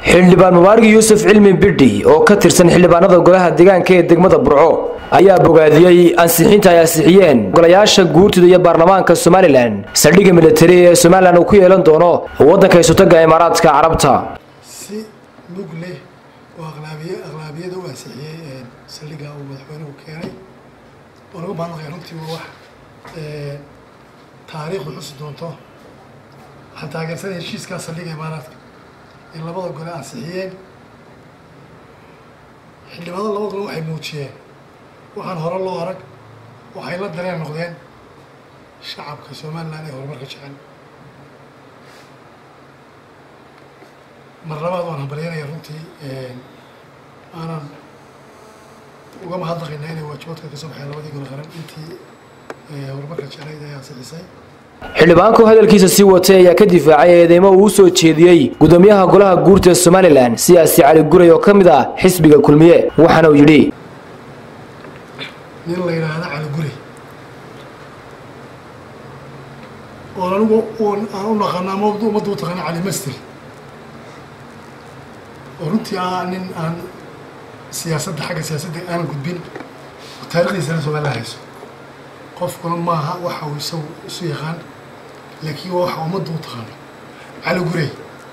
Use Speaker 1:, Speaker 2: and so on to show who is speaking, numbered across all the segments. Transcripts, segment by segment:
Speaker 1: xildhibaan mubaarig yuusuf cilmi bidhi oo ka tirsan xildhibaanada golaha deegaanka ee degmada burco ayaa bogaadiyey ansixinta ay ansixiyeen golayaasha guurtida iyo baarlamaanka somalilan saldhigga militari ee somalilan uu ku yeelan doono waddanka isutaga imaaraadka carabta
Speaker 2: si lug leh oo aqlaabiye aqlaabiyada u ansixiyey saldhigga uu madaxweynuhu keenay oo laga mahadnaqaya runtii waa wax taariikhdu xusi doonto waxaan taageersanay heshiiskaa saldhigga imaaraadka in labada gole ansixiyeen xildhibaanada labada gole waxay muujiyeen waxaan hore loo arag waxay la dareen noqdeen shacabka somalilan ee horumarka jecel mar labaad waan hambalyanaya runtii aanan uga mahadnaqaynaa inay waajibaadka ka soo baxeen labadii gole qaran intii horumarka jeclayd ay ansixisay
Speaker 1: xildhibaanku hadalkiisa sii watay ayaa ka difaacay eedeymo uu u soo jeediyey gudoomiyaha golaha guurta somalilan siyaasi cali guray oo ka mid ah xisbiga kulmiye waxaana uu yidhi
Speaker 2: nin la yidhaahda cali guri oon anigu aan u naqana ama ummadda u taqaana cali master oo runtii ah nin aan siyaasadda xagga siyaasadda aanan gudbin oo taarikhdiisana somalilan hayso qofkuna maaha waxa uu isagu isu yaqaan laakiin waa waxa ummadda u taqaano cali gurey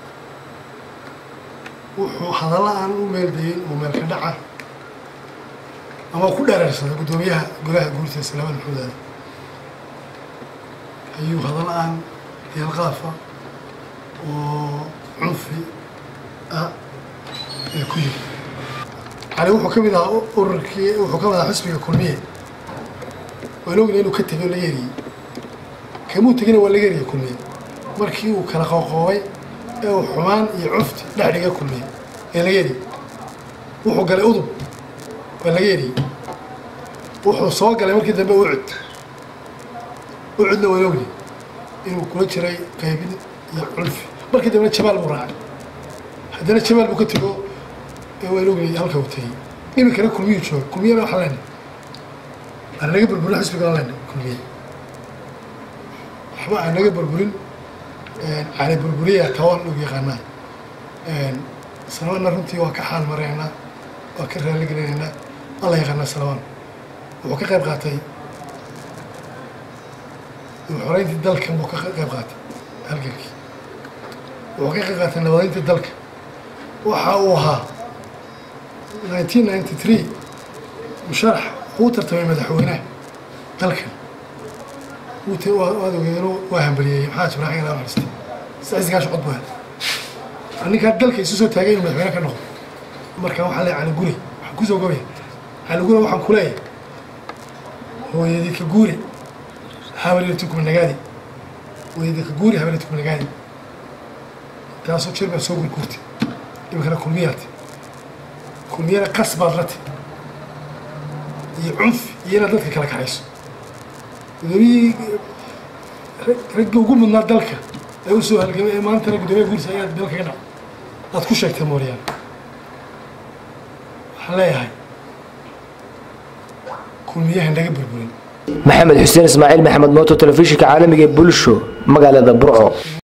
Speaker 2: wuxuu hadalla aan u meeldayin oo meelka dhaca ama ku dhereersaday guddoomiyaha golaha guurta salaaman maxamed aali ayuu hadalla aan deelqaafa oo cunfi ah ee ku yiri cali wuxuu ka mid ahaa ururkii wuxuu ka mid ahaa xisbiga kulmiye waan ogna inuu ka tegay oo laga heriyey kamuu tegina waa laga heriyey kulmiye markii uu kala qooqoobay ee uu xumaan iyo cufti dhex dhiga kulmiye ee laga heriyey wuxuu galay udub waa laga heriyey wuxuu soo galay markii dambe ucud ucudna waan ogni inuu kula jiray qaybin iyo cunfi markii dambena jabaal buu raacay haddana jabaal buu ka tego waan ogni halka uu tegey iminkana kulmiyuu jooga kulmiyana waxaa leenahay aan naga burburin xisbiga online kulmiye waxba aan naga burburin cali burburiya tawan og yaqaanaa salawaanna runtii waa ka xaal maraynaa waa ka raaligelinaynaa alla yaqaanaa salawaan wuxuu ka qayb qaatay xoreyntii dalka buu ka qayb qaatay halgankii wuxuu ka qayb qaatay nabadeyntii dalka waxa uu ahaa nineteen ninety three musharax uu tartamay madaxweynaha dalkan waad ogeeno waa hambaliyeeyey maxaa jibraaxin ilaa xaristay saciiskaash cod buu helay ninkaa dalka isu soo taagay inuu madaxweyne ka noqdo marka waxaa leeyahay cali gure waxaan kusoo gobaya cali gure waxaan ku leeyahay hooyadii ka guure habaryarti kuma nagaadi hooyadii ka guure habaryarti kuma nagaadi taasoo jir baa soo gurguurtay iminkana kulmiyaati kulmiyana qas baad la ti iyo cunfi iyo inaad dadka kala kaxayso gudoomiyihii raggii ugu mudnaa dalka ee u soo halgamay ee maantana guddoomiya guursa ayaad dalka ka dhac aad ku sheegtay mooryaan waxaan leeyahay kulmiyaha naga burburin
Speaker 1: maxamed xuseen ismaaciil maxamed mooto telefishinka caalamiga ee bulsho magaalada burco